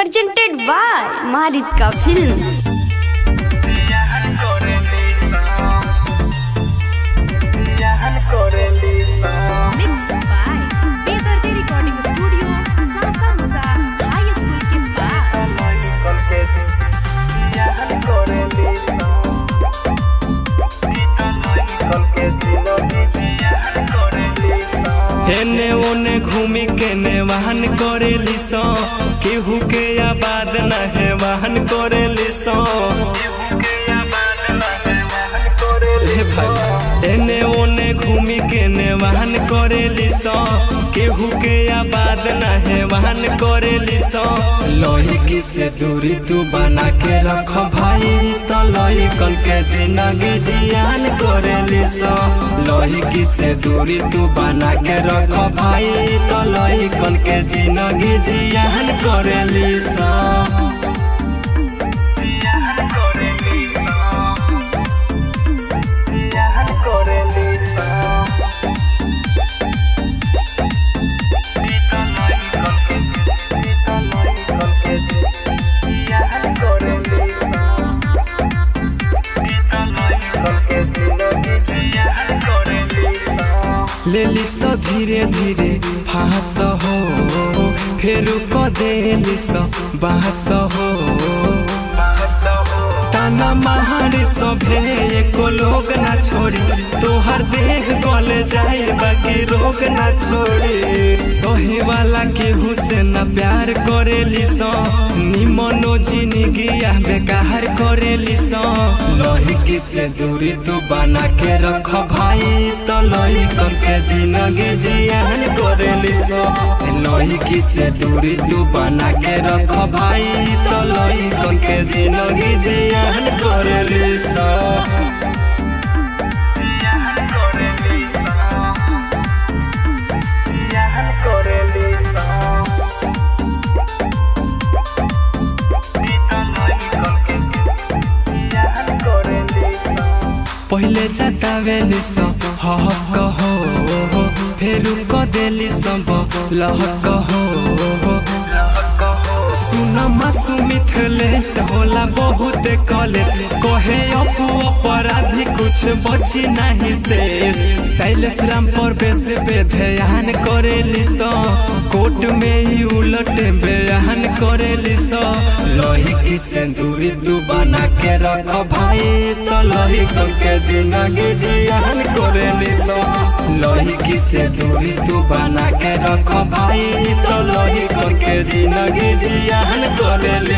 presented by Maritka Films. Mixed by Bedardi Recording Studio, Sasa Musa High School के पास हेने ओने घूमी के ने वाहन करेली सो केहू के आबाद न है वाहन करेली सो हे भाई एने ओने घूमी के ने वाहन करेली सो केहू के आबाद न है वाहन करेली सो लोही की से दूरी तू बना के रख भाई तो लोही कल के जिंदगी जियान करेली सो लोही की से दूरी तू बना के रख भाई तो लोही कल के जिंदगी जियान करेली सो लेली स धीरे धीरे फास हो फेर क देली स बास हो ताना महारी सभे एको लोग ना छोड़ी तोहर देह गल जाए बाकी रोग ना छोड़ी सही वाला केहू से न प्यार करेली सो निमनो जिंदगी बेकार करेली सो लोही की से दूरी तू बना के रख भाई तो लोही करके जिंदगी जियान करेली सो लोही की से दूरी तू बना के रख भाई तो लोही करके जिंदगी जियान करेली सो पहिले जतावेली सब हक हो फेर क देली सब लहक हो सुन मासु मिथलेश होला बहुत कॉलेज कहे अपू अपराधी कुछ बची नहीं से शैलेश राम पर बेस पे ध्यान करेली सो कोर्ट में ही उलट बयान करेली सो लोही की से दूरी तू बना के रख भाई तो लोही करके जिंदगी जियान करेली सो लोही की से दूरी तू बना के रख भाई तो लोही करके जिंदगी जियान करेली